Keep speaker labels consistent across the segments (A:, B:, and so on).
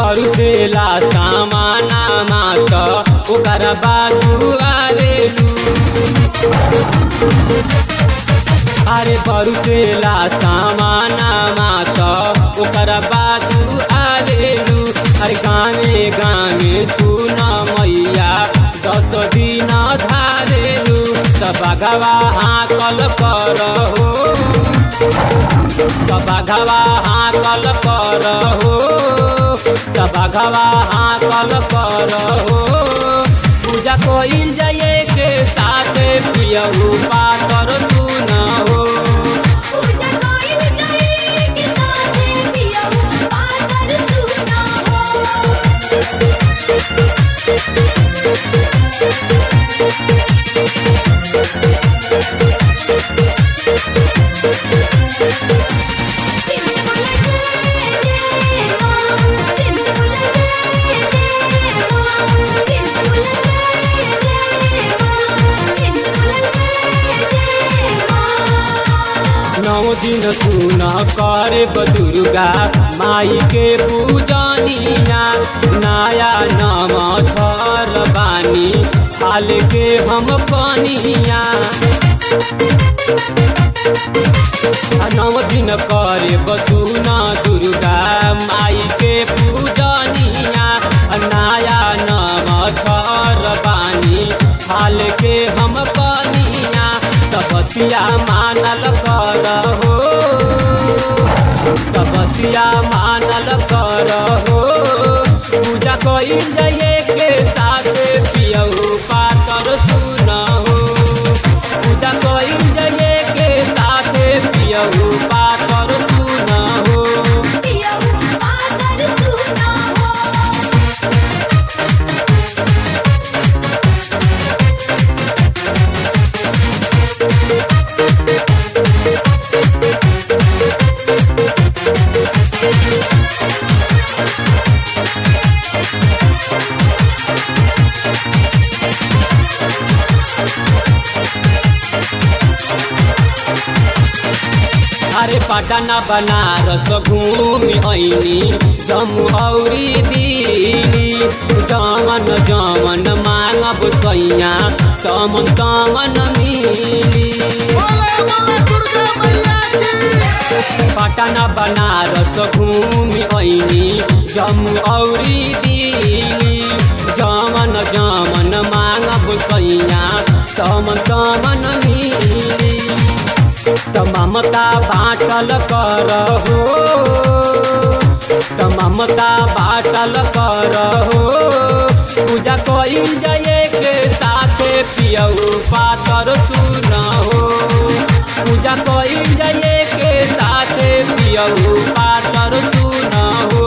A: बरुसेला सामाना मात ओकर बाजू आवेलू अरे बरुसेला सामाना मात ओकर बाजू आवेलू अरे गामे गामे सुन मैया दस दिन धारेलू त बघवा हाकल कर हो त बघवा हाकल कर हो त बघवा हाकल कर हो पूजा कोइल जाए के साथ पियहू पातर सुन हो
B: पूजा कोइल जाए के साथे पियऊ पातर सुना हो
A: नौ दिन सुन करे दुर्गा माई के पूजनिया नया नम छर बानी हाल के हम पनिया नौ दिन करे बसुना दुर्गा माई के पूजनिया नया नम छर बानी हाल के हम पनिया तपतिया मानल कर हो तपतिया मानल कर हो पूजा कइल जाए के साथ पियऊ पातर सुन हो पूजा कइल जाए के साथ पियऊ पातर सुन हो अरे पटना बनारस घूमि ऐनी जम्मू औरी दिल्ली जमन जमन मांगब सैया तमन तमन मिली पटना बनारस घूमि ऐनी जम्मू औरी दिल्ली जमन जमन मांगब सैया तमन तमन मिली त ममता बाटल कर हो त ममता बाटल कर हो पूजा कइल जाए के साथे पियऊ पातर सुन हो पूजा कइल जाए के साथे पियऊ पातर सुन हो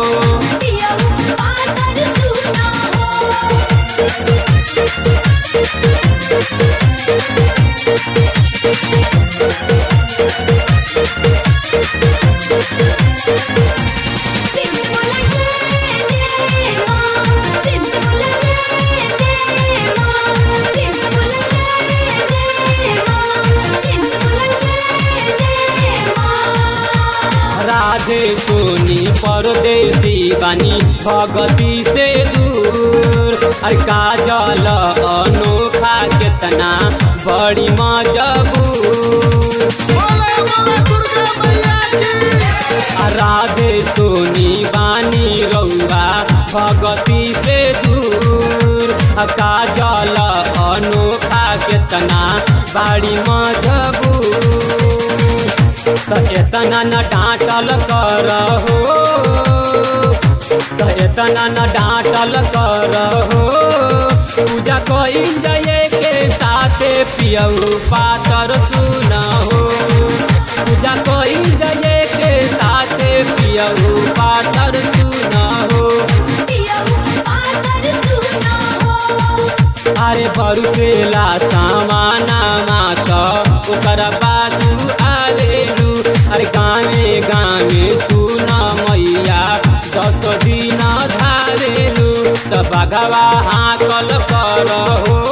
A: राधे सोनी परदेसी बानी भगती से दूर अरे काजल अनोखा केतना बड़ी मजबूर आ राधे सोनी बानी रउआ भगती से दूर आ काजल अनोखा केतना बाड़ी मजबूर त एतना न डाँटल कर हो त एतना न डाँटल कर हो पूजा कइल जाए के साथे पियऊ पातर सुन हो पूजा कइल जाए के साथे पियऊ पातर सुन हो अरे बरुसेला सामाना मात ओकर बाजू आवेलू अरे गामे गामे सुन मैया दस दिन धारेलू त बघवा हाकल कर हो